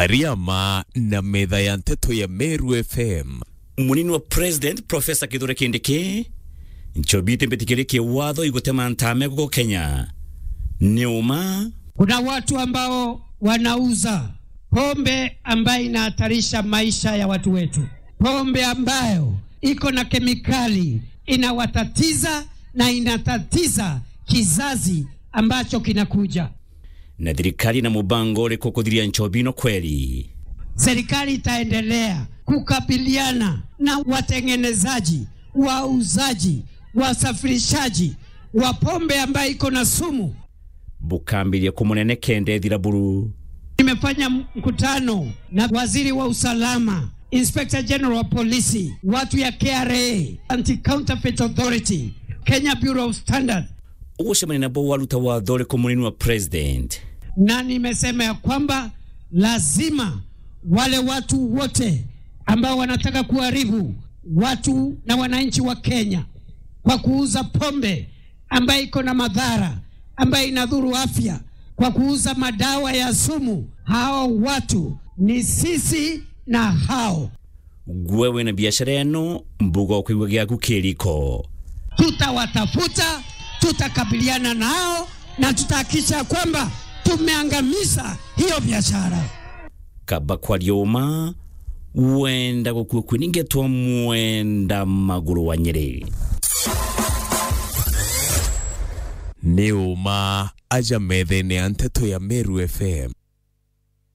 Ariama na metha ya nteto ya Meru FM munini wa president profesa kithure kindiki nchobite mbetikirie watho igutema ntame guko kenya ni uma Kuna watu ambao wanauza pombe ambayo inahatarisha maisha ya watu wetu, pombe ambayo iko na kemikali inawatatiza na inatatiza kizazi ambacho kinakuja. na thirikari na mubango uriku kuthiria nchobino kweli Serikali itaendelea kukabiliana na watengenezaji, wauzaji, wasafirishaji wa pombe ambayo iko na sumu. bukambirie kumunene kende thiraburu Nimefanya mkutano na waziri wa usalama, Inspector General wa polisi, watu ya KRA, Anti Counterfeit Authority, Kenya Bureau of Standard, ugucemania nabo waruta watho uriku munini wa president na nimesema ya kwamba lazima wale watu wote ambao wanataka kuharibu watu na wananchi wa Kenya kwa kuuza pombe ambayo iko na madhara, ambayo inadhuru afya, kwa kuuza madawa ya sumu, hao watu ni sisi na hao gwewe na biashara eno mbuga okwiwa giaku kiriko tutawatafuta, tutakabiliana nao na tutahakikisha kwamba tumeangamiza hiyo biashara. kaba kwaria uma wenda gukua kwiningetwa mwenda maguru wa nyeri nĩ ũma aja metha-inĩ ya nteto ya Meru FM